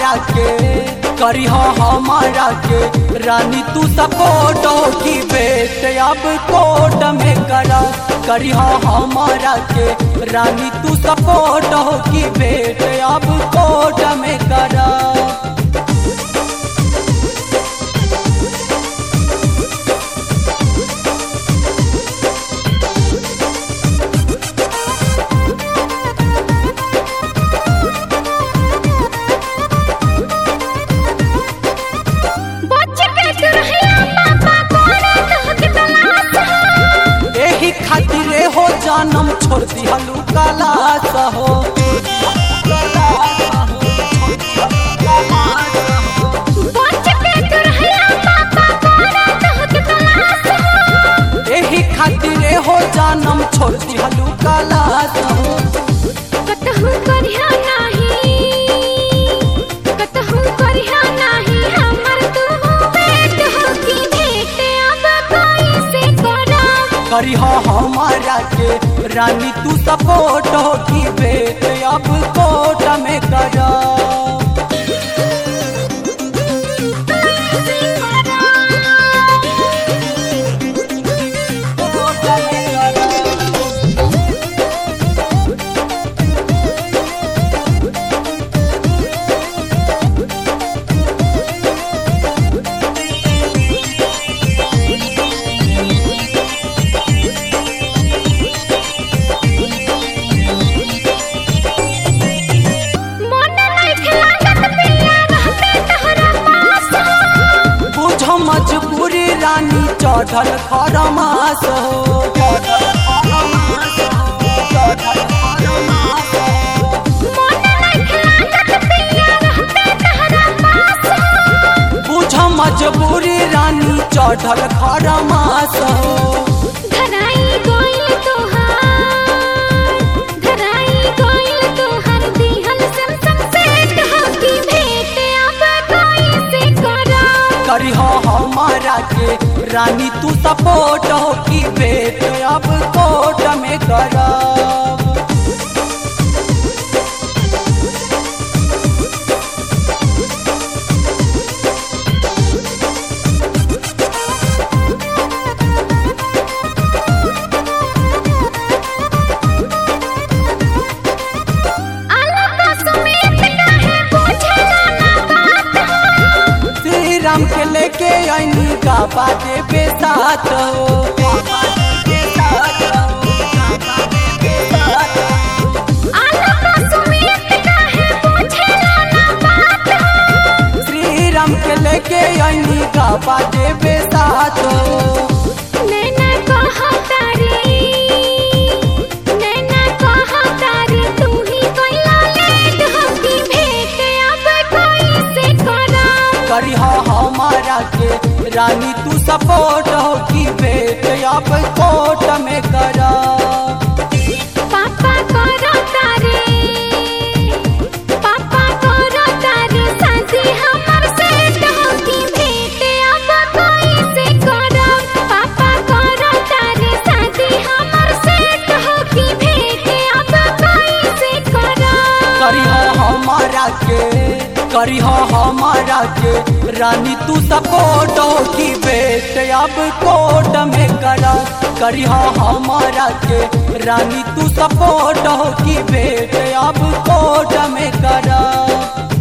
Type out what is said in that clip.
हमारा के करी हमारा के रानी तू सपोर्ट की बेट अब कोर्ट में करा करी हमारा के रानी तू सपोर्ट की बेट अब कोर्ट में करा बच्चे के दुरहिया पापा कोने तहक तलाश हो एही खातिर हो जानम छोड़ दिहलू कलास हो बच्चे के दुरहिया पापा कोने तहक तलाश हो एही खातिर हो जानम छोड़ दिहलू कलास हो कतहु करिया नाही कतहु करिया नाही हमर तू बेट हो की भेट अब कोई से करब करी हमारा के रानी तू सपोर्ट की बेट अब कोर्ट में करा मन नहीं लागत पिया रहते तोहरा पास हो बुझ मजबूरी रानी चढ़ल खरमास हो मन नहीं लागत पिया रहते तोहरा पास हो बुझ मजबूरी रानी चढ़ल खरमास हो धराई गोइल तोहार धराई गोइल तोहार दिहल सम सेट हो की भेट अब कोई से करब करी हमारा के रानी तू सपोर्ट की बेट अब कोर्ट में करब अलका समेत काहे पूछला ना बात हो श्री राम के लेके आईनी का बाते बेसात हो अलका समेत काहे पूछला ना बात हो श्री राम के लेके आईनी का बाते बेसात हो नैना कहा तारी नैना कहा तारी तू ही कोइला लेट हो की भेट अब कोई से करब करी हमारा के रानी तू सपोर्ट की बेट अब कोर्ट में करब पापा करो तारे पापा करो तारे साथी हमर सेट हो की भेट अब कोई से करब पापा करो तारे साथी हमर सेट हो की भेट अब कोई से करब करी हमारा के करी हमारा के रानी तू सपोर्ट की बेट अब कोर्ट में करा करी हमारा के रानी तू सपोर्ट की बेट अब कोर्ट में करा